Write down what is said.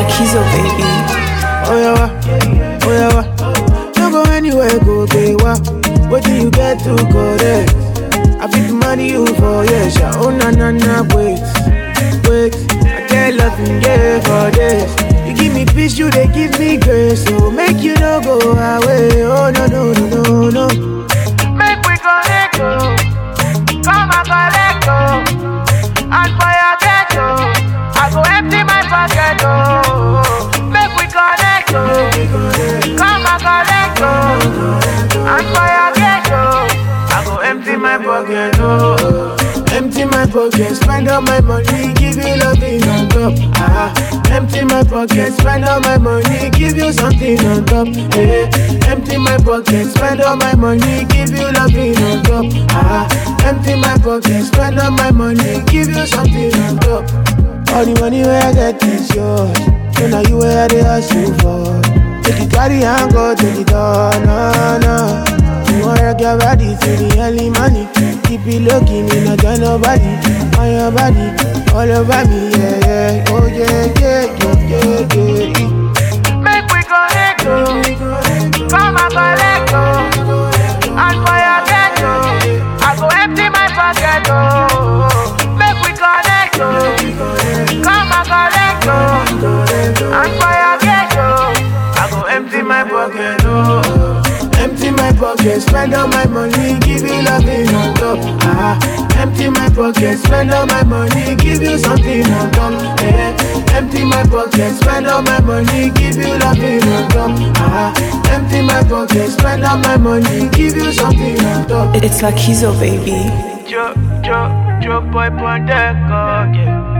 like Kizo, baby. Oh yeah, wa, oh yeah, wa. Don't go anywhere, go pay wa. What do you get to go there? I fit money you for yes, yeah. Oh na na na, wait, wait. I get loving yeah for this. You give me peace, you they give me grace. So make you no go away. Oh no no no no no. Make we connect, oh. Come and collect, oh. And for your ghetto, I go empty my pocket, oh. Make we connect, oh. Come and collect, oh. And for your ghetto, I go empty my pocket, oh. Empty my pocket, spend all my money, give you loving on top. Ah, empty my pocket, spend all my money, give you something on top. Eh, empty my pocket, spend all my money, give you loving on top. Ah, empty my pocket, spend all my money, give you something on top. All the money where I get is yours. So now you where they hustle for. Take it carry and go take it all, no, no. You wanna rock your body till the early money. Keep it looking in a tell nobody. On your body, all over me, yeah, yeah. Oh yeah, yeah, yeah, yeah, yeah. Make we connect, oh. Come and collect, oh. And for your ghetto, I go empty my pocket, oh. Make we connect, oh. Come and collect, oh. And for your ghetto, I go empty my pocket, oh. Empty my pocket, spend all my money, give you loving on top. Ah, empty my pocket, spend all my money, give you something on top. Eh, empty my pocket, spend all my money, give you loving on top. Ah, empty my pocket, spend all my money, give you something on top. It's like Kizo, baby. Joe, Joe, Joe boy on deck, oh, yeah.